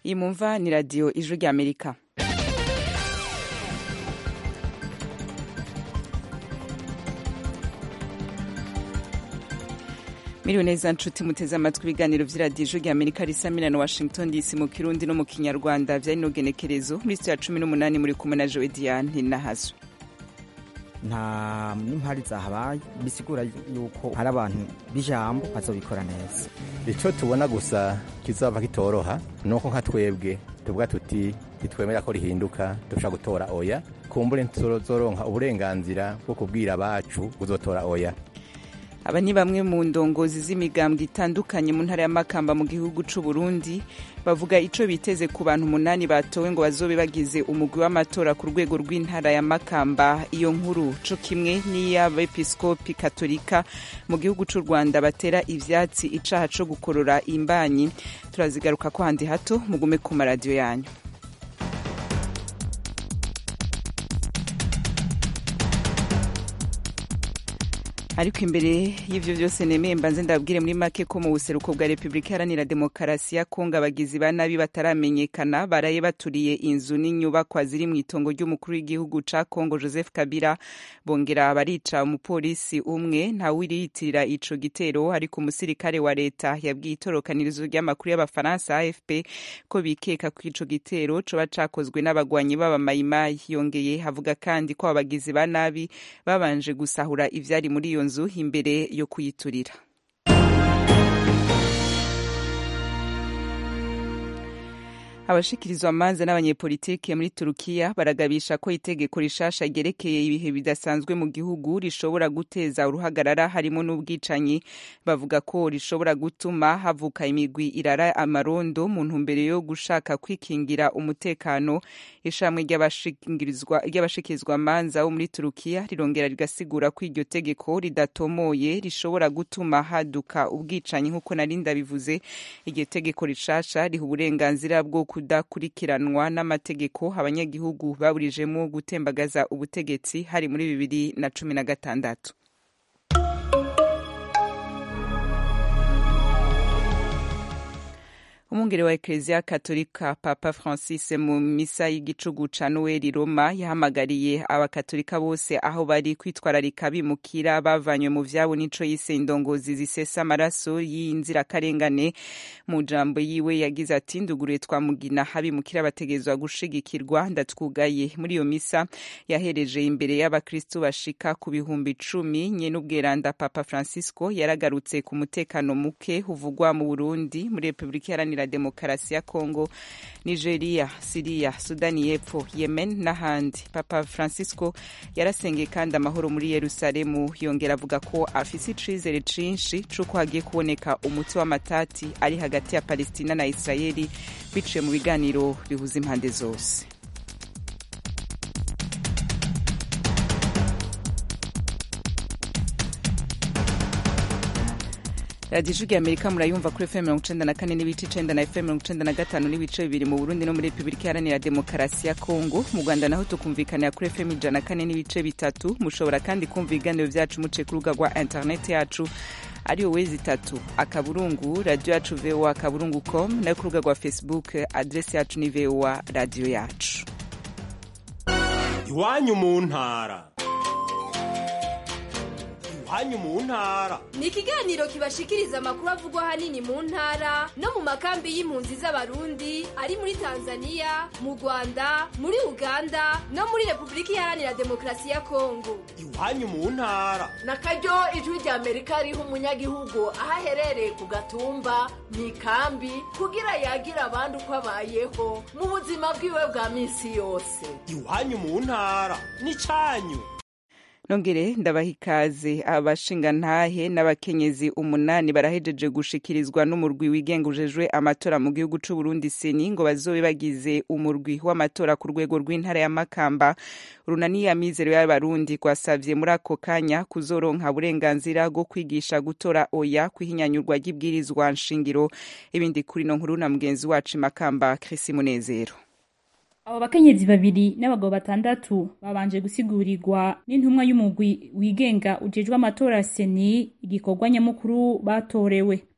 iyi mumva ni radiyo ijwi ry'amerika Miriwe neza nshuti muteze amatwi ibiganiro vy'iradiyo ijwi ry'amerika risamira na washington dc mu kirundi no mu kinyarwanda vyari n'ugenekerezo muri sitiyo ya cumi n'umunani muri kumwe na jowe diane nahazo nta n'impari zahabaye bisigura yuko hari abantu b'ijambo bazobikora neza icyo tubona gusa kizaba kitoroha ni uko nka twebwe tuvuga tuti ntitwemera ko rihinduka dushobora gutora oya kumbure tuzoronka uburenganzira bwo kubwira abacu uzotora oya aba ni bamwe mu ndongozi z'imigambwe itandukanye mu ntara ya makamba mu gihugu c'u Burundi bavuga ico biteze ku bantu umunani batowe ngo bazobe bagize umugwi w'amatora ku rwego rw'intara ya makamba iyo nkuru co kimwe n'iy'abepiskopi katolika mu gihugu c'u rwanda batera ivyatsi icaha co gukorora imbanyi turazigaruka ko handi hato mugume ku maradiyo yanyu ariko imbere y'ivyo vyose nemeye mbanze ndabwire muri make ko mu buseruko bwa repubulika iharanira demokarasi ya kongo abagizi ba nabi bataramenyekana baraye baturiye inzu n'inyubakwa ziri mu itongo ry'umukuru w'igihugu ca kongo joseph kabila bongera barica umupolisi umwe ntawiriyitirira ico gitero ariko umusirikare wa leta yabwiye itorokanirizo ry'amakuru y'abafaransa afp ko bikeka ko ico gitero coba cakozwe n'abagwanyi b'abamayimayi yongeye havuga kandi ko abagizi ba nabi babanje gusahura ivyari muri iyo nzu imbere yo kuyiturira abashikirizwa amanza n'abanyepolitike muri turukiya baragabisha ko itegeko rishasha ryerekeye ibihe bidasanzwe mu gihugu rishobora guteza uruhagarara harimo n'ubwicanyi bavuga ko rishobora gutuma havuka imigwi irara amarondo mu ntumbero yo gushaka kwikingira umutekano ishamwe ry'abashikirizwa amanza bo muri turukiya rirongera rigasigura ko iryo tegeko ridatomoye rishobora gutuma haduka ubwicanyi nk'uko nari ndabivuze iryo tegeko rishasha riha uburenganzira bwo kudakurikiranwa n'amategeko abanyagihugu baburijemo gutembagaza ubutegetsi hari muri bibiri na cumi na gatandatu umwungere wa ekereziya katolika papa francis mu misa y'igicugu ca noel roma yahamagariye abakatolika bose aho bari kwitwararika bimukira bavanywe mu vyabo n'ico yise indongozi zisesa amaraso y'inzirakarengane mu jambo yiwe yagize ati nduguriye twamugina abimukira bategezwa gushigikirwa ndatwugaye muri iyo misa yahereje imbere y'abakristu bashika ku bihumbi icumi nyene ubweranda papa francisco yaragarutse ku mutekano muke uvugwa mu burundi muri repubulika iharanira demokarasi ya kongo nigeria siriya sudani y'epfo yemen n'ahandi papa francisco yarasengeye kandi amahoro muri yerusalemu yongera avuga ko afise icizere cinshi c'uko hagiye kuboneka umuti w'amatati ari hagati ya palestina na israeli biciye mu biganiro bihuza impande zose radiyo ijwi amerika murayumva kuri fm mirongo icenda na kane n'ibice icenda na fm mirongo icenda na gatanu n'ibice bibiri mu burundi no muri repubulika iharanira demokarasi ya kongo mu rwanda naho tukumvikanira kuri fm ijana na kane n'ibice bitatu mushobora kandi kumva ibiganiro vyacu muciye ku rubuga rwa interineti yacu ariyo wezi itatu akaburungu radiyo yacu voa akaburungu com nayo ku rubuga rwa facebook adresi yacu ni voa radiyo yacu iwanyu mu ntara iwanyu mu ntara ni ikiganiro kibashikiriza amakuru avugwa ahanini mu ntara no mu makambi y'impunzi z'abarundi ari muri tanzania mu rwanda muri uganda no muri repubulika iharanira demokarasi ya kongo iwanyu mu ntara na karyo ijwi rya amerika riha umunyagihugu aho aherereye ku gatumba mu ikambi kugira yagira abandi uko abayeho mu buzima bwiwe bwa minsi yose iwanyu mu ntara ni cyanyu nongere ndabaha ikaze abashingantahe n'abakenyezi umunani barahejeje gushikirizwa n'umurwi wigenga ujejwe amatora mu gihugu c'u Burundi seni ngo bazobe bagize umurwi w'amatora ku rwego rw'intara ya Makamba runani ya mizero y'abarundi gwasavye muri ako kanya kuzoronka burenganzira bwo kwigisha gutora oya kwihinyanyurwa ry'ibwirizwa nshingiro ibindi kuri no nkuru na mugenzi wacu Makamba Chris Munezero abo bakenyezi babiri n'abagabo batandatu babanje gusigurirwa n'intumwa y'umugwi wigenga ujejwe amatora seni igikorwa nyamukuru batorewe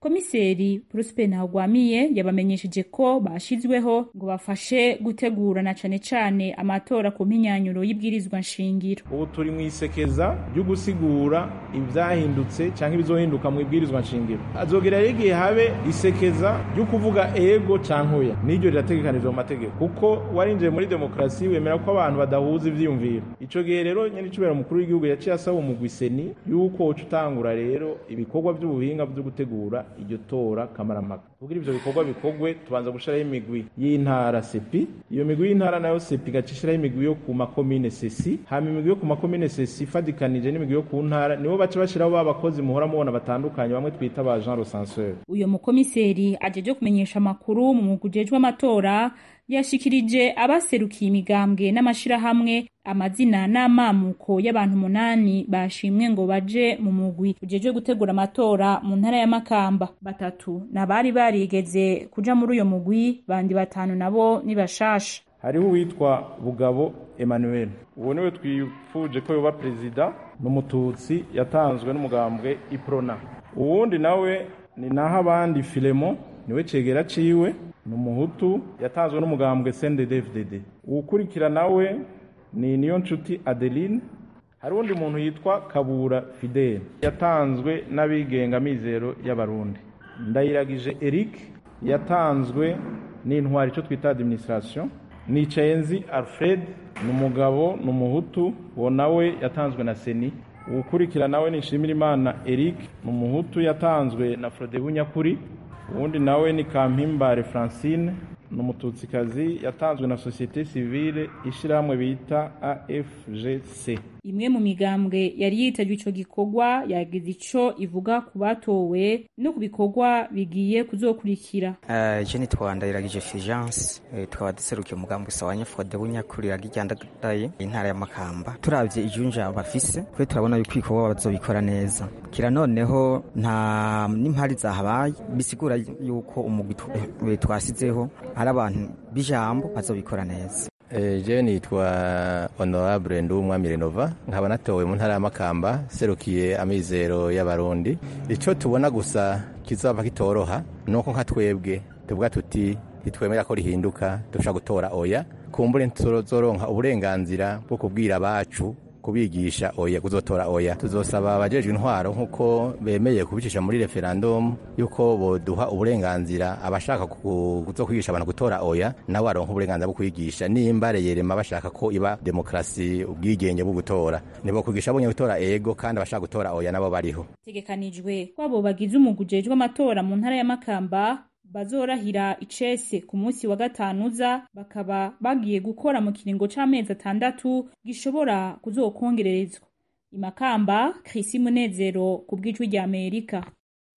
komiseri prosper ntagwamiye yabamenyesheje ko bashizweho ngo bafashe gutegura na cane cane amatora ku mpinyanyuro y'ibwirizwa nshingiro ubu turi mu isekeza ryo gusigura ivyahindutse canke ibizohinduka mu ibwirizwa nshingiro azogera rero igihe habe isekeza ryo kuvuga ego canke oya n'iryo rirategekanijwe mu mategeko kuko warinjiye muri demokarasi wemera ko abantu badahuza ivyiyumviro ico gihe rero nyene icubera umukuru w'igihugu yaciye asaba umugwi seni yuko woca utangura rero ibikorwa vy'ubuhinga vyo gutegura iryo tora kamarampaka kugira ivyo bikorwa bikorwe tubanza gushiraho imigwi y'intara sepi iyo migwi y'intara nayo sepi igaca ishiraho imigwi yo ku makomine sesi hama imigwi yo ku makomine sesi ifadikanije n'imigwi yo ku ntara nibo baca bashiraho ba bakozi muhora mubona batandukanye bamwe twita ba Jean Recenseur uyo mukomiseri ajeje kumenyesha amakuru mu mugwi ujejwe amatora yashikirije abaserukiye imigambwe n'amashirahamwe amazina n'amamuko y'abantu umunani bashimwe ngo baje mu mugwi ujejwe gutegura amatora mu ntara ya Makamba batatu nabari barigeze kuja muri uyo mugwi bandi batanu nabo ni bashasha hariho uwitwa Bugabo Emmanuel uwo niwe twifuje ko yoba perezida n'umututsi yatanzwe n'umugambwe Iprona uwundi nawe ni naho abandi Filemon niwe cegera ciwe ni umuhutu yatanzwe n'umugambwe CNDD-FDD uwukurikira nawe ni niyo nshuti Adeline hari undi muntu yitwa Kabura Fidel yatanzwe n'abigenga mizero y'abarundi ndayiragije Eric yatanzwe n'intwari ico twita administration Nicayenzi Alfred ni umugabo ni umuhutu uwo nawe yatanzwe na Seni uwukurikira nawe ni Nshimirimana Eric ni umuhutu yatanzwe na Frodebu Nyakuri uwundi nawe ni Kampimbare Francine ni umututsikazi yatanzwe na sosiyete sivile ishyirahamwe bita AFGC imwe mu migambwe yari yitabye ico gikorwa yagize ico ivuga ku batowe no ku bikorwa bigiye kuzokurikira uh, je nitwa ndayiragije Fulgence uh, tukaba duserukiye umugambwe sawanya Fode bunyakurira ryandadaye intara ya Makamba turavye ijunja bafise kwe turabona yuko ibikorwa bazobikora neza kira noneho nta n'impari zahabaye bisigura yuko umugwi twasizeho hari abantu b'ijambo bazobikora neza je nitwa honorable ndumwami renova nkaba natowe mu ntara ya makamba serukiye amizero y'abarundi ico tubona gusa kizaba kitoroha nuko nka twebwe tuvuga tuti ntitwemera ko rihinduka dushobora gutora oya kumbure tuzoronka uburenganzira bwo kubwira abacu kubigisha oya kuzotora oya tuzosaba abajejwe intwaro nk'uko bemeye kubicisha muri referendum yuko boduha uburenganzira abashaka kuzokwigisha abantu gutora oya nabo baronka uburenganzira bwo kwigisha nimba reyerema bashaka ko iba demokarasi ubwigenge bwo gutora nibo kwigisha bonye gutora ego kandi abashaka gutora oya nabo bariho tegekanijwe kwabo bagize umugwi ujejwe amatora mu ntara ya Makamba bazorahira icese ku munsi wa gatanu uza bakaba bagiye gukora mu kiringo c'amezi atandatu gishobora kuzokongererezwa imakamba Chris Munezero ku bw'ijwi rya Amerika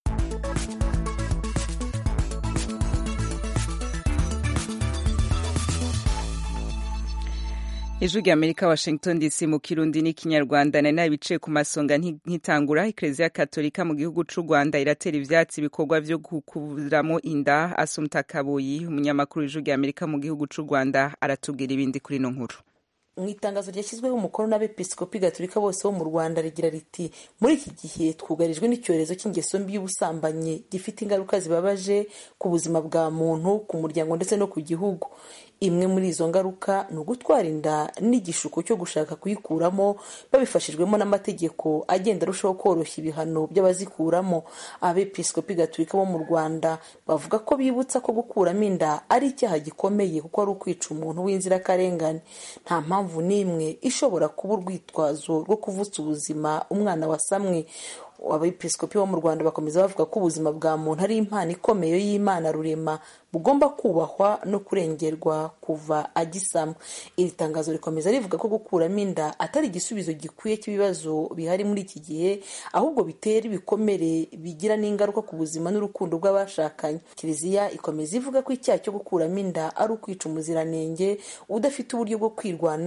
ijwi rya amerika washington dc mu kirundi n'ikinyarwanda nari nabicaye ku masonga nkitangura ekereziya katolika mu gihugu c'u rwanda iratera ivyatsi ibikorwa vyo gukuramo inda asumta kabuyi umunyamakuru w'ijwi rya amerika mu gihugu c'u rwanda aratubwira ibindi kuri ino nkuru mu itangazo ryashyizweho umukono n'abepiskopi gatolika bose bo mu rwanda rigira riti muri iki gihe twugarijwe n'icyorezo cy'ingeso mbi y'ubusambanyi gifite ingaruka zibabaje ku buzima bwa muntu ku muryango ndetse no ku gihugu imwe muri izo ngaruka ni ugutwara inda n'igishuko cyo gushaka kuyikuramo babifashijwemo n'amategeko agenda arushaho koroshya ibihano by'abazikuramo abepiskopi gatolika bo mu rwanda bavuga ko bibutsa ko gukuramo inda ari icyaha gikomeye kuko ari ukwica umuntu w'inzirakarengane nta mpamvu n'imwe ishobora kuba urwitwazo rwo kuvutsa ubuzima umwana wasamwe abepiskopi bo mu rwanda bakomeza bavuga ko ubuzima bwa muntu ari impano ikomeye y'imana rurema bugomba kubahwa no kurengerwa kuva agisama iri tangazo rikomeza rivuga ko gukuramo inda atari igisubizo gikwiye cy'ibibazo bihari muri iki gihe ahubwo bitera ibikomere bigira n'ingaruka ku buzima n'urukundo rw'abashakanye kiliziya ikomeza ivuga ko icyaha cyo gukuramo inda ari ukwica umuziranenge udafite uburyo bwo kwirwanaho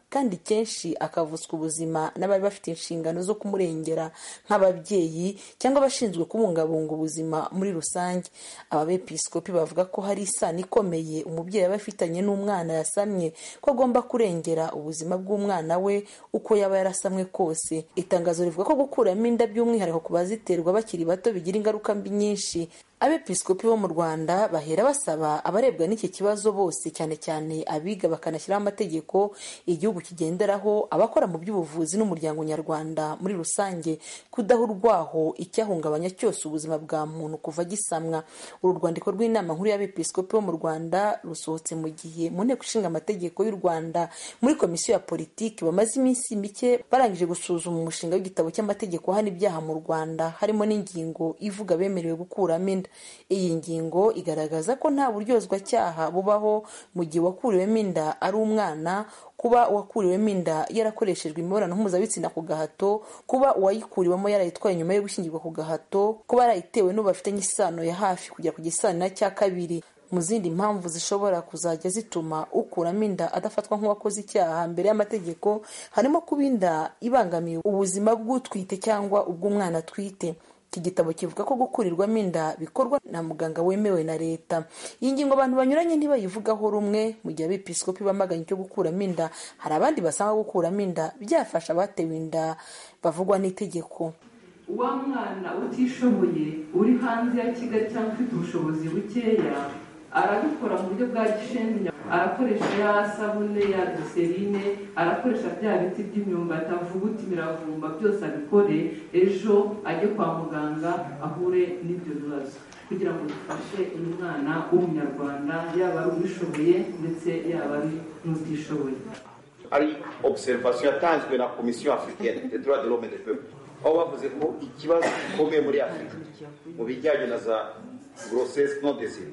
kandi kenshi akavutswa ubuzima n'abari bafite inshingano zo kumurengera nk'ababyeyi cyangwa abashinzwe kubungabunga ubuzima muri rusange ababepiskopi bavuga ko hari isano ikomeye umubyeyi aba afitanye n'umwana yasamye ko agomba kurengera ubuzima bw'umwana we uko yaba yarasamwe kose itangazo rivuga ko gukuramo inda by'umwihariko ku baziterwa bakiri bato bigira ingaruka mbi nyinshi abepiskopi bo mu rwanda bahera basaba abarebwa n'iki kibazo bose cyane cyane abiga bakanashyiraho amategeko igihugu kigenderaho abakora mu by'ubuvuzi n'umuryango nyarwanda muri rusange kudaha urwaho icyahungabanya cyose ubuzima bwa muntu kuva gisamwa uru rwandiko rw'inama nkuru y'abepiskopi bo mu rwanda rusohotse mu gihe mu nteko ishinga amategeko y'u rwanda muri komisiyo ya politiki bamaze iminsi mike barangije gusuzuma umushinga w'igitabo cy'amategeko ahana ibyaha mu rwanda harimo n'ingingo ivuga bemerewe gukuramo inda iyi ngingo igaragaza ko nta buryozwacyaha bubaho mu gihe uwakuriwemo inda ari umwana kuba uwakuriwemo inda yarakoreshejwe imibonano mpuzabitsina ku gahato kuba uwayikuriwemo yarayitwaye nyuma yo gushyingirwa ku gahato kuba yarayitewe n'uwo bafitanye isano ya hafi kujya ku gisanira cya kabiri mu zindi mpamvu zishobora kuzajya zituma ukuramo inda adafatwa nk'uwakoze icyaha mbere y'amategeko harimo kuba inda ibangamiye ubuzima bw'utwite cyangwa ubw'umwana atwite iki gitabo kivuga ko gukurirwamo inda bikorwa na muganga wemewe na leta iyi ngingo abantu banyuranye ntibayivugaho rumwe mu gihe abepiskopi bamaganye icyo gukuramo inda hari abandi basanga gukuramo inda byafasha abatewe inda bavugwa n'itegeko wa mwana utishoboye uri hanze ya kigali cyangwa ufite ubushobozi bukeya arabikora mu buryo bwa gishenzi arakoresha ya sabune ya giserine arakoresha bya biti by'imyumbati avuguta imiravumba byose abikore ejo ajye kwa muganga ahure n'ibyo bibazo kugira ngo dufashe uyu mwana w'umunyarwanda yaba ari ubishoboye ndetse yaba ari n'utishoboye ari observation yatanzwe na komisiyo africaine des droits de l'homme et des peuples aho bavuze ko ikibazo gikomeye muri afurika mu bijyanye na za grossesse non désirée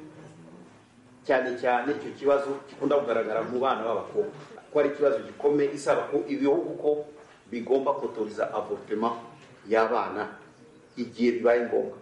cyane cyane icyo kibazo gikunda kugaragara mu bana b'abakobwa ko ari ikibazo gikomeye isaba ko ibihugu ko bigomba kotoriza avortement y'abana igihe bibaye ngombwa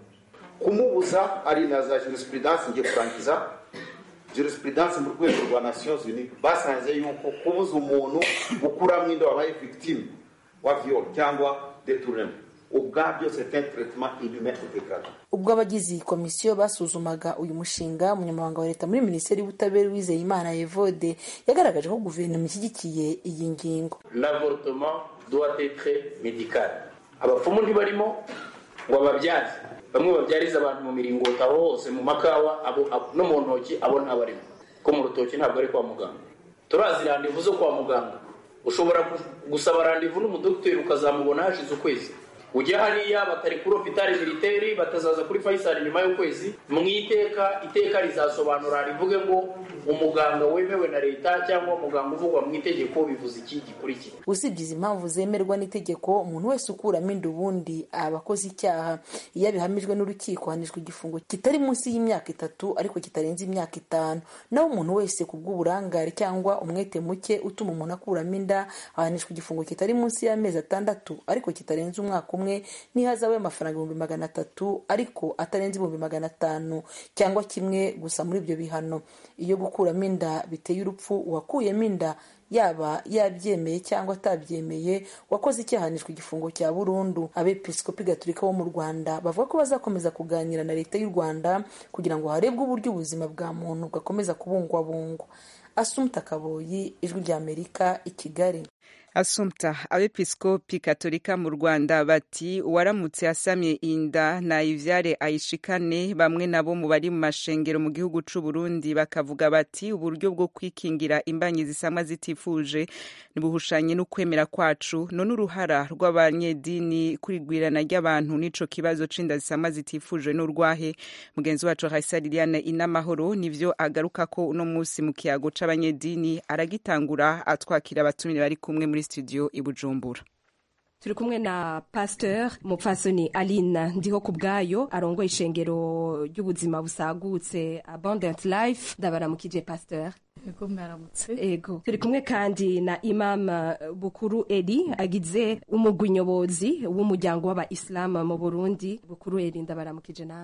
kumubuza ari na za jurisprudence ngiye kurangiza jurisprudence mu rwego rwa nations unies basanze yuko kubuza umuntu gukuramo inda wabaye victime wa viol cyangwa detournement ubwabyo c'est un traitement inhumain et dégradant ubwo abagize iyi komisiyo basuzumaga uyu mushinga umunyamabanga wa leta muri minisiteri y'ubutabera wizeyimana evode yagaragaje ko guverinoma ishyigikiye iyi ngingo l'avortement doit être médical abapfumu ntibarimo ngo ababyaze bamwe babyariza abantu mu miringoti aho hose mu makawa abo, abo, no mu ntoki abo ntabarimo ko mu rutoki ntabwo ari kwa muganga turazi randevu zo kwa muganga ushobora gusaba randevu n'umudogiteri ukazamubona hashize ukwezi ujya hariya batari kuri hopitali militeri batazaza kuri fayisali nyuma y'ukwezi mu iteka iteka rizasobanura rivuge ngo umuganga wemewe na leta cyangwa umuganga uvugwa mu itegeko bivuze iki gikurikira usibye izi mpamvu zemerwa n'itegeko umuntu wese ukuramo inda ubundi aba akoze icyaha iyo abihamijwe n'urukiko ahanishwa igifungo kitari munsi y'imyaka itatu ariko kitarenze imyaka itanu naho umuntu wese ku bw'uburangare cyangwa umwete muke utuma umuntu akuramo inda ahanishwa igifungo kitari munsi y'amezi atandatu ariko kitarenze umwaka umwe n'ihazabu y'amafaranga ibihumbi magana atatu ariko atarenze ibihumbi magana atanu cyangwa kimwe gusa muri ibyo bihano iyo gukuramo inda biteye urupfu uwakuyemo inda yaba yabyemeye cyangwa atabyemeye wakoze icyahanishwa igifungo cya burundu abepiskopi gaturika bo mu rwanda bavuga ko bazakomeza kuganira na leta y'u rwanda kugira ngo harebwe uburyo ubuzima bwa muntu bwakomeza kubungwabungwa asumta kaboyi ijwi ry'amerika i kigali asumta abepiskopi katolika mu rwanda bati uwaramutse asamye inda nayivyare ayishikane bamwe nabo mu bari mu mashengero mu gihugu c'u Burundi bakavuga bati uburyo bwo kwikingira imbanyi zisamwa zitifuje nibuhushanye n'ukwemera kwacu none uruhara rw'abanyedini kurigwirana ry'abantu n'ico kibazo c'inda zisamwa zitifuje n'urwahe mugenzi wacu Raisa Liliane Inamahoro nivyo agaruka ko uno musi mu kiyago c'abanyedini aragitangura atwakira abatumire bari kumwe muri studio i Bujumbura turi kumwe na pasteur mupfasoni aline ndiho ku bwayo arongoye ishengero ry'ubuzima busagutse abundant life ndabaramukije pasteur ego mwaramutse ego turi kumwe kandi na imam bukuru eri agize umugwi nyobozi w'umuryango w'abaisilamu mu burundi bukuru eri ndabaramukije namwe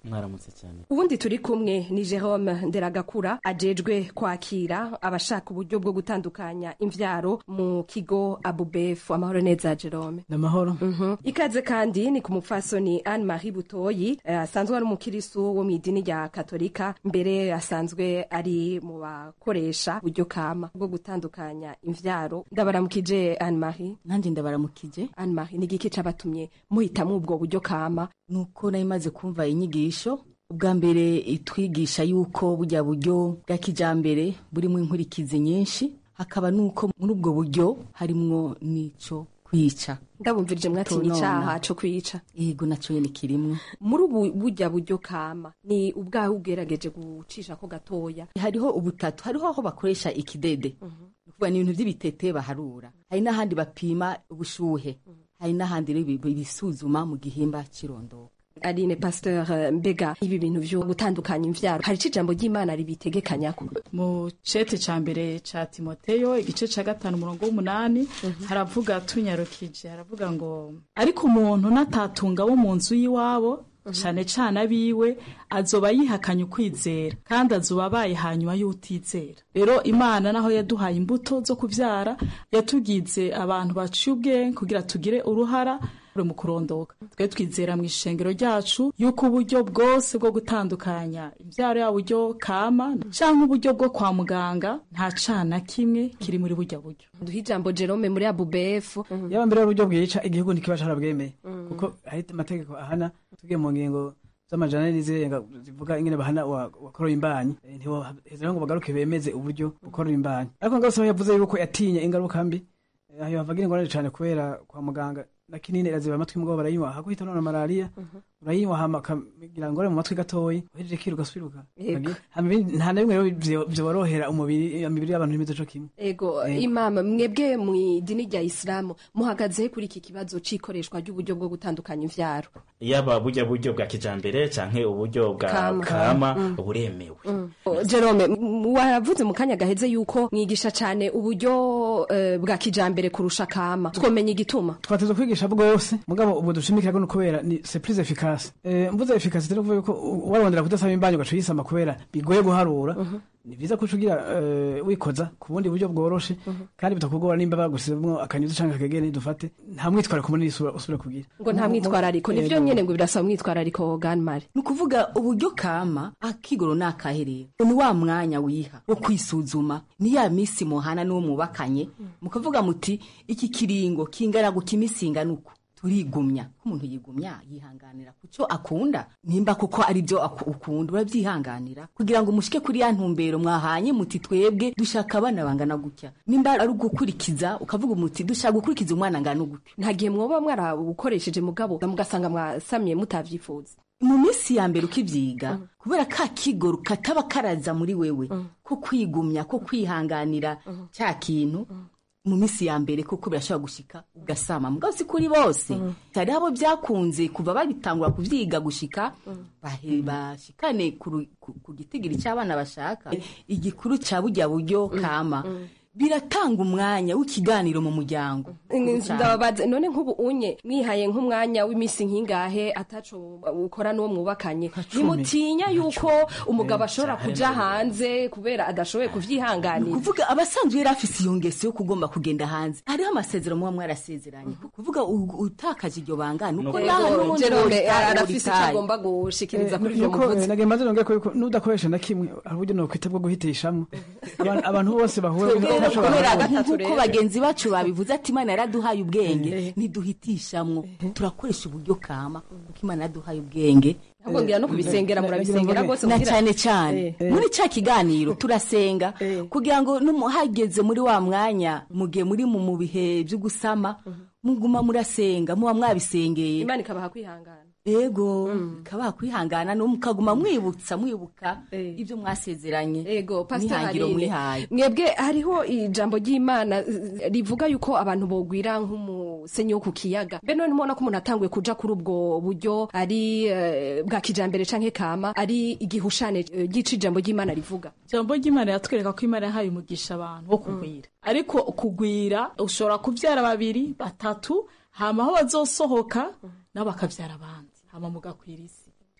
mwaramutse cyane ubundi turi kumwe ni Jerome Nderagakura ajejwe kwakira abashaka uburyo bwo gutandukanya imvyaro mu kigo Abubef amahoro neza Jerome namahoro ikaze kandi ni ku mupfasoni Anne Marie Butoyi eh, asanzwe ari umukirisu wo mu idini rya Katolika mbere asanzwe ari mu bakoresha uburyo kama bwo gutandukanya imvyaro ndabaramukije Anne Marie nanjye ndabaramukije Anne Marie ni igiki cabatumye muhitamwo ubwo buryo kama nuko nari maze kumva inyigisho ubwa mbere itwigisha yuko burya buryo bwa kijambere burimo inkurikizi nyinshi hakaba nuko muri ubwo buryo harimwo n'ico kwica ndabumvirije mwatinya icaha co kwica yego naco nyene kirimwo muri ubu burya buryo kama ni ubwawe ugerageje gucisha ko gatoya hariho ubutatu hariho aho bakoresha ikidede kuvuga ni ibintu vy'ibitete baharura hari n'ahandi bapima ubushuhe hari n'ahandi rero bi- bisuzuma mu gihimba c'irondoka Aline Pasteur eh, mbega ibi bintu vyo gutandukanya imvyaro hari ijambo ry'Imana ribitegekanyako mu cete ca mbere ca timoteyo igice ca gatanu umurongo w'umunani haravuga tunyarukije haravuga ngo ariko umuntu natatunga wo mu nzu y'iwabo cane cane abiwe azoba yihakanye ukwizera kandi azoba abaye hanyuma y'utizera rero imana naho yaduhaye imbuto zo kuvyara yatugize abantu baciye ubwenge kugira tugire uruhara mu kurondoka twe twizera mu ishengero ryacu yuko uburyo bwose bwo gutandukanya imbyaro yaba uburyo kama cyangwa uburyo bwo kwa muganga nta cana kimwe kiri muri burya buryo duha ijambo Jerome muri ABUBF yaba mbere y'uburyo bwica igihugu ntikiba carabwemeye kuko hari amategeko ahana tugiye mu ngingo z'amajana n'izirenga zivuga ingene bahana wa- wakoroye imbanyi Eh, ntiboheza ngo bagaruke bemeze uburyo bukorora imbanyi ariko ngaho saho yavuze yuko yatinye ingaruka mbi eh, aho yavagira ingorane cane kubera kwa muganga na kinini iraziba amatwi mugabo barayinywa hakuhita none malaria urayinywa hama akagira ngore mu matwi gatoyi uhejeje kiri ugasubira Yego. hama ibindi- nta na bimwe rero vyo- vyorohera umubiri imibiri y'abantu ntimeze co kimwe Ego Yego. imama mwebwe mu idini rya Islamu muhagaze kuri iki kibazo c'ikoreshwa ry'uburyo bwo gutandukanya imvyaro yaba burya buryo bwa kijambere canke uburyo bwa Kama. kama Mm. buremewe Oh, Jerome m- waravuze mu kanya gaheze yuko mwigisha cane uburyo eh, bwa kijambere kurusha kama twomenya igituma twateza kwigisha bwose mugabo ubwo dushimikira no kubera ni c'est plus efficace eh mvuze efficace rero kuvuga yuko u- warondera kudasaba imbanyi ugaca uyisama kubera bigoye guharura ni vyiza ko ucugira eh, wikoza ku bundi buryo bworoshe kandi bitakugora nimba bagusizemwo akanyuzi canke akageni dufate nta mwitwariko munini usubira usubira kugira ngo nta mwitwarariko nivyo nyene ngo birasaba mwitwarariko ganmari ni ukuvuga uburyo kama akigoro ni akaherero ni wa mwanya wiha wo kwisuzuma ni ya misi muhana n'uwo mwubakanye mukavuga muti iki kiringo kingana guka iminsi ingana uku turigumya ko umuntu yigumya yihanganira kuco akunda nimba kuko ari byo aku- ukunda urabyihanganira kugira ngo mushike kuri ya ntumbero mwahanye muti twebwe dushaka abana bangana gutya nimba ari ugukurikiza ukavuga muti dushaka gukurikiza umwana angana gutya nta gihe mwoba mwarabukoresheje mugabo mugasanga mwasamye mutavyifuza mu minsi ya mbere ukivyiga kubera ka kigoro kataba karaza muri wewe ko kwigumya ko kwihanganira cya kintu mu minsi ya mbere kuko birashobora gushika ugasama mugabo si kuri bose hari abo byakunze kuva babitangura kuvyiga gushika bahe- bashikane ku ru- ku- ku gitigiri cy'abana bashaka igikuru cya burya buryo kama biratanga umwanya w'ikiganiro mu muryango ndababaza none nk'ubu unye mwihaye nk'umwanya w'iminsi nk'ingahe ataco ukora n'uwo mwubakanye ntimutinya yuko umugabo ashobora kuja hanze kubera adashoboye kuvyihanganira kuvuga abasanzwe yari afise iyo ngeso yo kugomba kugenda hanze hariho amasezerano muba mwarasezeranye kuvuga u- utakaje iryo banga nuko Ego, naho n'ubundi Jerome, wotari- arafise ico wotari. agomba gushikiriza kuri ivyo nuko muvuze nagenda maze nongeye ko yuko nudakoresha na kimwe hari uburyo nokwita bwo guhitishamwo Abantu- abantu bose bahura Kubera- bashobora kubera guhura. nk'uko bagenzi bacu babivuze ati imana yaraduhaye ubwenge ntiduhitishamwo turakoresha uburyo kama kuko imana yaraduhaye ubwenge ahubwo ngira no kubisengera murabisengera rwose na kugira- cyane cyane Eh. muri cya kiganiro turasenga kugira ngo numu- hageze muri wa mwanya mugihe muri mu mu bihe byo gusama muguma murasenga muba mwabisengeye imana ikabaha kwihangana ego kabaha kwihangana no mukaguma mwibutsa mwibuka ibyo mwasezeranye ego pastor n'ihangiro Aline, mwihaye mwebwe hariho ijambo ry'imana eh, rivuga yuko abantu bogwira nk'umusenyi wo ku kiyaga mbe none mubona ko umuntu atanguye kuja kuri ubwo buryo ari eh, bwa kijambere canke kama ari igihushane eh, ry'ico ijambo ry'imana rivuga ijambo ry'imana yatwereka ko imana yahaye umugisha abantu wo kugwira ariko kugwira ushobora kubyara babiri batatu hama aho bazosohoka nabo bakabyara abandi hama mugakwira isi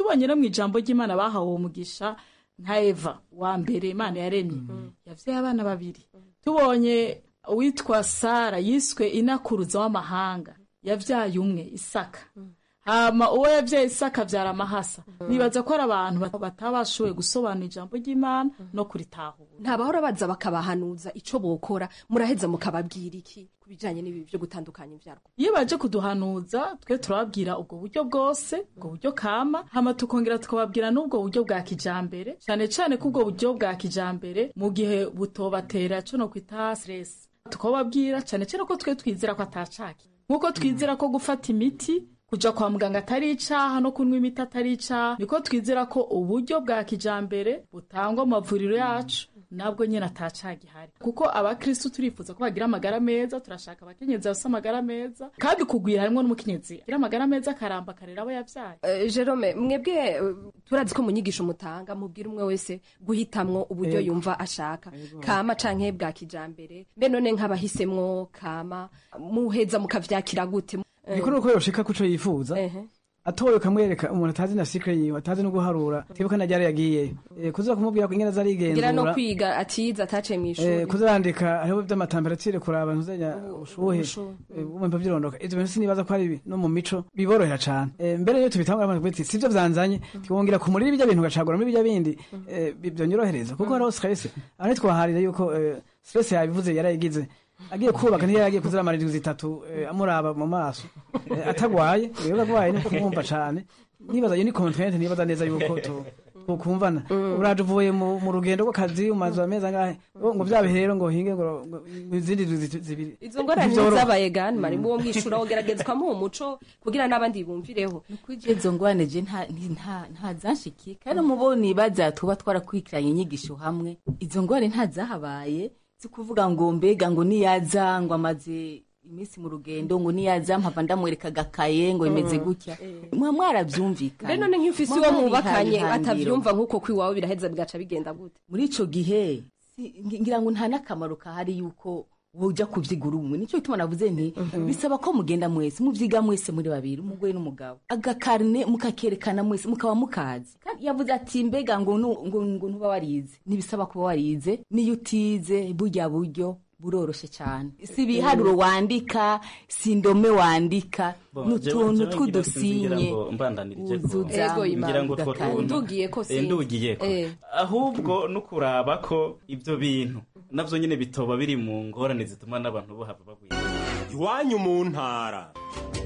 tubonye no mu ijambo ry'imana bahawe uwo mugisha nka eva wa mbere imana yaremye yavyaye abana babiri tubonye uwitwa sara yiswe inakuruza w'amahanga yavyaye umwe isaka hama uwo yavyaye isaka avyara amahasa nibaza ko ari abantu bat- batabashoboye gusobanura ijambo ry'imana no kuritahura ntabahora baza bakabahanuza ico bokora muraheza mukababwira iki ku bijanye n'ibi byo gutandukanya ivyarwo iyo baje kuduhanuza twe turababwira ubwo buryo bwose ubwo buryo kama hama tukongera tukababwira n'ubwo buryo bwa kijambere cyane cyane ko ubwo buryo bwa kijambere mu gihe butobatera co no kwita stress tukababwira cyane cyane ko twe twizera ko atacaki nk'uko twizera ko gufata imiti kuja kwa muganga atari icaha no kunywa imiti atari icaha niko twizera ko uburyo bwa kijambere butangwa mu mavuriro yacu nabwo nyine atacaha gihari kuko abakristu turifuza ko bagira amagara meza turashaka abakenyezi bafise amagara meza kandi kugwira harimwo n'umukenyezi agira amagara meza akaramba akarera abo yavyaye Eh, Jerome mwebwe eh, turazi ko mu nyigisho mutanga mubwira umwe wese guhitamwo uburyo Yego. yumva ashaka kama canke bwa kijambere mbe none nk'abahisemwo kama muheza mukavyakira gute gikuru uko yoshika kuco yifuza atoye ukamwereka umuntu atazi na sikre yiwe atazi no guharura tibuka na ryari yagiyeyo Eh, kuza kumubwira ko ingene ngira no azarigenzura kwiga atiza ataciye Eh, mw'ishuri kuzandika hariho vy'amatemperature kuraba ntuzenya ubushuhe ubushuhe. eh, bumva vyirondoka ivyo bintu sinibaza ko ari bi no mu mico biborohera cane Eh, mbere yo tubitangura abantu biti sivyo vyanzanye twongera kumurira ibyo bintu gacagura muri ibyo bindi eh, bi- vyonyorohereza kuko hariho stress aho ntitwaharira yuko eh, stress yabivuze yarayigize agiye kubaka ntiyari agiye kuziramara indwi zitatu eh, amuraba mu maso Eh, atagwaye rero agwaye no kumwumva cane nibaza iyo ni contrainte nibaza neza yuko tu- tukumvana uraje uvuye mu mu rugendo rw'akazi umaze amezi angahe ngo ngo vyabe rero ngo hinge ngo ngo izindi ndwi zitu- zibiri izo ngorane Ntivyoroha. zabaye gani mari muwo mwishura wogerageza ukamuha umuco kugira n'abandi bumvireho izo ngwane je nta nta- nta zanshikiye kandi mubo nibaza tuba twarakurikiranye inyigisho hamwe izo ngwane nta zahabaye si kuvuga ngo mbega ngo niyaza ngo amaze iminsi mu rugendo ngo niyaza mpava ndamwereka agakaye ngo bimeze Mm. gutya mwa mwaravyumvikana mbe none nk'ufise Mwa uwo mwubakanye mwarihaye atavyumva nk'uko kwiwawe biraheza bigaca bigenda gute muri ico gihe si- ngi- ngira ngo nta n'akamaro kahari yuko woja kuvyigura umwe nico gituma navuze nti bisaba ko mugenda mwese muvyiga mwese muri babiri umugore n'umugabo agakarine mukakerekana mwese mukaba mukazi kandi yavuze ati mbega ngo nu- ngo ngo ntuba warize ntibisaba kuba warize niyo utize burya buryo buroroshe cyane si ibiharuro wandika si indome wandika Bon, ni jewe- utuntu jewe ngira- tw'udusinye ngira ngo mbandanirije ko- uzuza Ego, Imana, ngira ngo utwo ugakanda. tuntu Ndugiye ko Eh, sinzi. ndugiye ko Eh. ahubwo no kuraba ko ibyo bintu navyo nyene bitoba biri mu ngorane zituma n'abantu bohava bagwira iwanyu mu ntara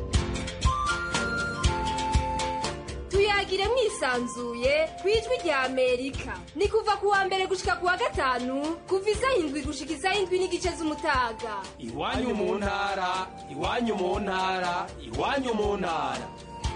tuyagire mwisanzuye ku ijwi rya amerika ni kuva ku wa mbere gushika ku wa gatanu kuva isaha indwi gushika isaha indwi n'igice z'umutaga iwanyu mu ntara iwanyu mu ntara iwanyu mu ntara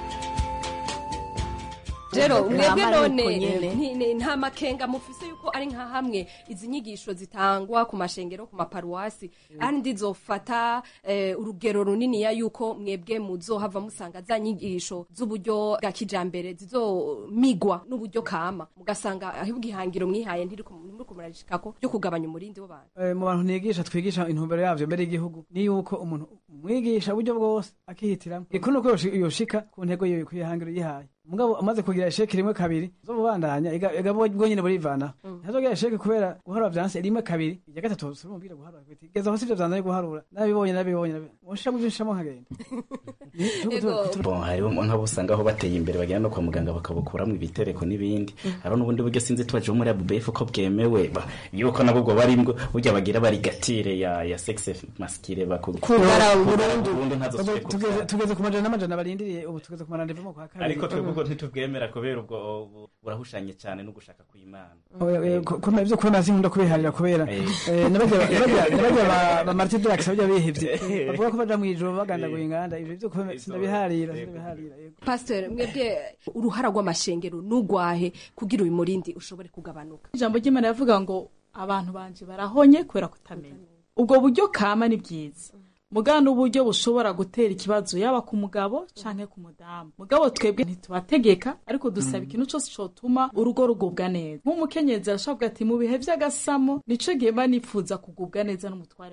rero mwebwe Kama none nuko nyene. nti- ni- nta makenga mufise yuko ari nka hamwe izi nyigisho zitangwa ku mashengero ku maparuwasi kandi zofata eh, urugero runiniya yuko mwebwe muzohava musanga za nyigisho z'uburyo bwa kijambere zizomigwa n'uburyo kama mugasanga ahubwo ihangiro mwihaye ntiriko ntimuriko murarishikako ryo kugabanya umurindi w'abantu Eh, mu bantu nigisha twigisha intumbero yavyo mbere y'igihugu ni yuko umuntu umwigisha uburyo bwose akihitiramo ikuru nuko yoshi- yoshika ku ntego yiwe kwihangiro yihaye mugabo amaze kugira isheke rimwe kabiri zobubandanya ega bwo nyene burivana ntazogira isheke kubera guharura vyanse rimwe kabiri irya gatatu surumubwira guharura kuti geza aho sivyo vyanzanye guharura nabibonye nabibonye nabibonye mushira mu vyinshamo nkagenda bon hariho nk'abo usanga aho bateye imbere bagenda no kwa muganga bakabukuramo ibitereko n'ibindi hariho n'ubundi buryo sinzi tubaje muri abubefu ko bwemewe ba- yuko nabwo bwo bari bwo burya bagira barigatire ya ya sexe masculine baku Kugara burundu ntazo Tugeze- tugeze- tugeze ku majana n'amajana barindiriye ubu tugeze ku marandeva mu kwa kabiri ariko twebwe ubwo ntitubwemera kubera ubwo ubu burahushanye cyane no gushaka kw'imana komera ivyo kwemera sinkunda kubiharira kubera eh, nabarya nabarya- nabarya ba- ba Martin Drax barya bihevye bavuga ko baja mw'ijoro bagandaguye inganda ivyo vyo kwemera sinabiharira sinabiharira yego pastor mwebwe uruhara rw'amashengero n'ugwahe kugira uyu murindi ushobore kugabanuka ijambo ry'imana yavuga ngo abantu banje barahonye kubera kutamenya ubwo buryo kama ni bwiza mugana n'uburyo bushobora gutera ikibazo yaba ku mugabo canke ku mudamu mugabo twebwe ntitubategeka ariko dusaba ikintu cose cotuma urugo rugubwa neza nk'umukenyezi arashobora kuvuga ati mu bihe vy'agasamo nico gihe mba nipfuza kugubwa neza n'umutware wanje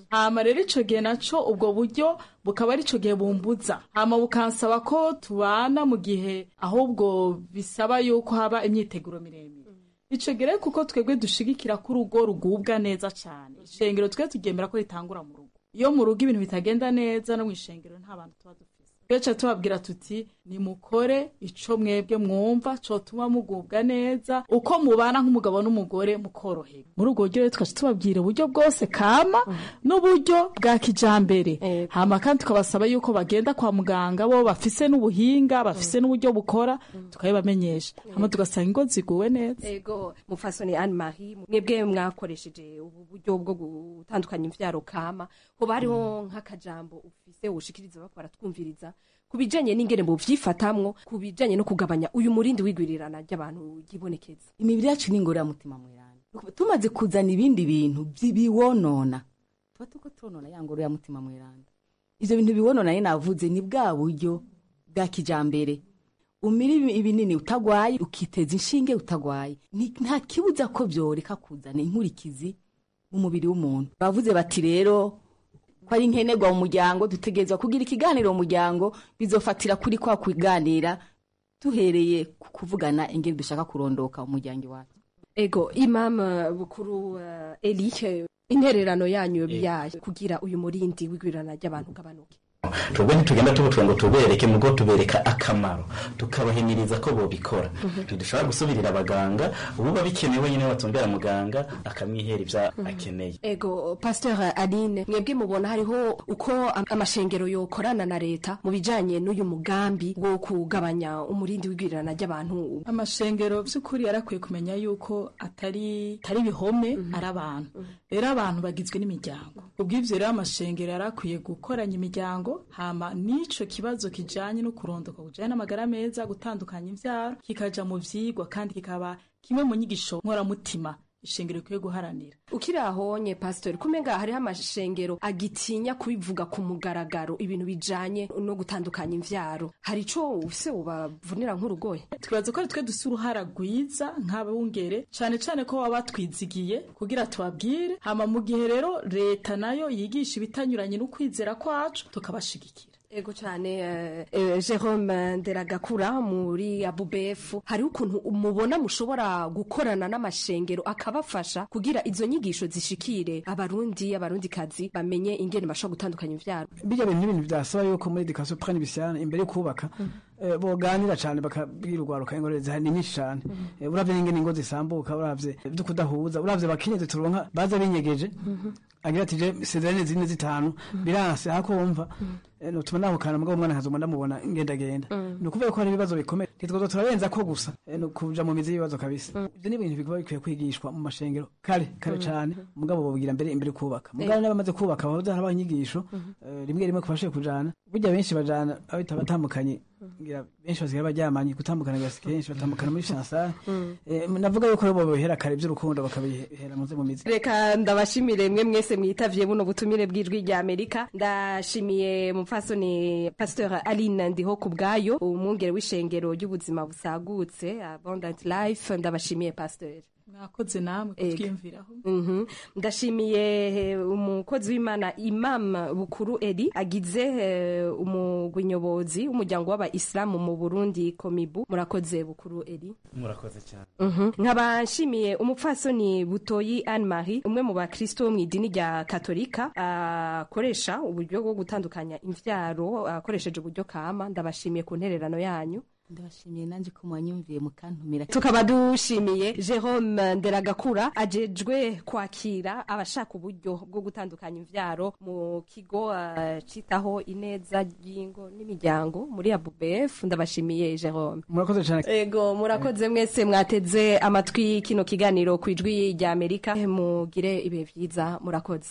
hama rero ico gihe naco ubwo buryo bukaba ari ico gihe bumbuza hama bukansaba ko tubana mu gihe ahubwo bisaba yuko haba imyiteguro miremire ico gihe rero kuko twebwe dushigikira ko urugo rugubwa neza cane ishengero twe tugemera ko ritangura mu rugo iyo mu rugo ibintu bitagenda neza no mu ishengero nta bantu tuba dufise twece tubabwira tuti nimukore ico mwebwe mwumva cotuma mugubwa neza uko mubana nk'umugabo n'umugore mukorohera muri ubwo buryo rero tukaca tubabwira uburyo bwose kama n'uburyo bwa kijambere hama kandi tukabasaba yuko bagenda kwa muganga bo bafise n'ubuhinga bafise n'uburyo bukora tukabibamenyesha hama tugasanga ingo ziguwe neza ego mufasoni Anne Marie mwebwe mwakoresheje ubu buryo bwo gutandukanya imvyaro kama hoba hariho nk'akajambo ufise ushikiriza bako baratwumviriza ku bijanye n'ingene buvyifatamwo ku bijanye no kugabanya uyu murindi wigwirirana ry'abantu ryibonekeza imibiri yacu ni ingororamutima mweranda tumaze kuzana ibindi bintu biwonona tuba tuko tonona ya ngororamutima mweranda ivyo bintu biwonona ye navuze ni bwa buryo bwa kijambere umira ibinini utagwaye ukiteza inshinge utagwaye nta kibuza ko vyoreka kuzana inkurikizi mu mubiri w'umuntu bavuze bati rero ko ari nkenerwa mu muryango dutegerezwa kugira ikiganiro mu muryango bizofatira kuri kwa kuganira duhereye ku kuvugana ingene dushaka kurondoka umuryango iwacu ego imam bukuru uh, eli intererano yanyu yayo kugira uyu murindi w'igwirirana ry'abantu gabanuke twebwe ntitugenda tubutuye ngo tubereke mugo tubereka akamaro tukabahimiriza ko bobikora ntidushobora gusubirira abaganga ububa bikenewe nyine batumbera muganga akamwihera ivyo akeneye ego pasteur aline mwebwe mubona hariho uko amashengero yokorana na leta mu bijanye n'uyu mugambi wo kugabanya umurindi w'igwirirana ry'abantu amashengero vy'ukuri yarakwiye kumenya yuko atari atari ibihome ari abantu rero abantu bagizwe n'imiryango ubw'ivyo rero amashengero yarakwiye gukoranya imiryango hama n'ico kibazo kijanye no kurondoka kujanye n'amagara meza gutandukanya imvyaro kikaja mu vyigwa kandi kikaba kimwe mu nyigisho nkoramutima ishengero rikwiye guharanira ukiri ahonye pastor kumenga hariho amashengero agitinya kubivuga ku mugaragaro ibintu bijanye no gutandukanya imvyaro hari ico ufise ubavunira nk'urugoye twibaza ko ari twe dufise uruhara rwiza nk'abungere cane cane ko baba batwizigiye kugira tubabwire hama mu gihe rero leta nayo yigisha ibitanyuranye n'ukwizera kwacu tukabashigikira ego cyane uh, Jerome Nderagakura muri ABUBF hari ukuntu mubona mushobora gukorana n'amashengero akabafasha kugira izo nyigisho zishikire abarundi abarundi kazi bamenye ingene bashobora gutandukanya ivyaro bijya bintu n'ibintu byasaba yuko muri education prenne bisiana imbere yo kubaka eh, boganira cyane bakabwira urwaruka ingorane zihari ni nyinshi cyane Eh, uravye n'ingene ingo zisambuka uravye vyo kudahuza uravye bakenyezi turonka baza binyegeje agira ati je sezerane zine zitanu biranse hakumva nutuma nahukana mugabo umwana nkazoma ndamubona ngendagenda ni ukuvuga ko hari ibibazo bikomeye ntitwoza turarenza ko gusa eh, ni ukuja mu mizi y'ibibazo kabisa ivyo ni ibintu bikuba bikwiye kwigishwa mu mashengero kare kare cane mugabo bobigira mbere imbere kubaka mugabo n'abamaze kubaka bahoza harabaho inyigisho eh, rimwe rimwe kubashoboye kujana burya benshi bajana abita batandukanye ngira benshi basigaye baryamanye gutandukana gasi kenshi batandukana muri chansara eh, navuga yuko bo bohera kare by'urukundo bakabihera muze mu mizi reka ndabashimire mwe mwese mwitavye buno butumire bw'ijwi rya amerika ndashimiye mupfasoni pasteur aline ndiho ku bwayo umwungere w'ishengero ry'ubuzima busagutse abundant life ndabashimiye pasteur mwakoze namwe kutwiyumviraho Mhm. ndashimiye eh, umukozi w'imana imam bukuru eri agize eh, umugwi nyobozi w'umuryango w'abayisilamu mu burundi komibu murakoze bukuru eri murakoze cyane Mhm. nkaba nshimiye umupfasoni butoyi anne marie umwe mu bakristo bo mu idini rya katolika akoresha uburyo bwo gutandukanya imvyaro akoresheje uburyo kama ndabashimiye ku ntererano yanyu ndabashimiye nanjye ko mwanyumviye mukantumira tukaba dushimiye jerome nderagakura ajejwe kwakira abashaka uburyo bwo gutandukanya imvyaro mu kigo uh, citaho ineza ry'ingo n'imiryango muri abubf ndabashimiye jerome murakoze cyane ego murakoze mwese mwateze amatwi kino kiganiro ku ijwi rya amerika mugire ibihe vyiza murakoze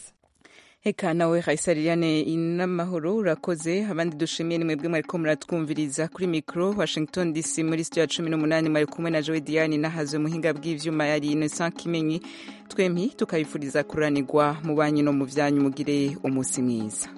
Heka nawe Raisa Liliane inamahoro urakoze abandi dushimiye ni mwebwe mwariko muratwumviriza kuri micro Washington DC muri studio ya 18 mwari kumwe na Joy Diane nahaze muhinga bw'ivyuma yari Innocent Kimenyi twempi tukabifuriza kuranirwa mu banyi no mu vyanyu mugire umunsi mwiza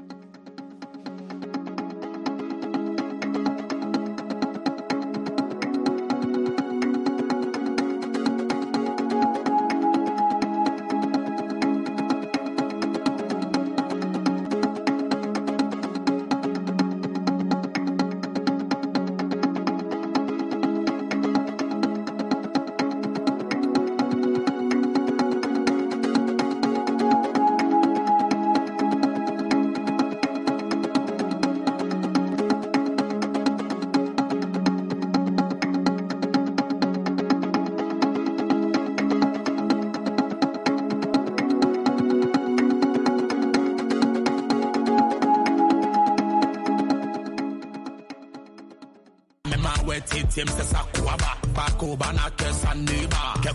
titim se sa kuaba. Bako bana ke saniba. Ke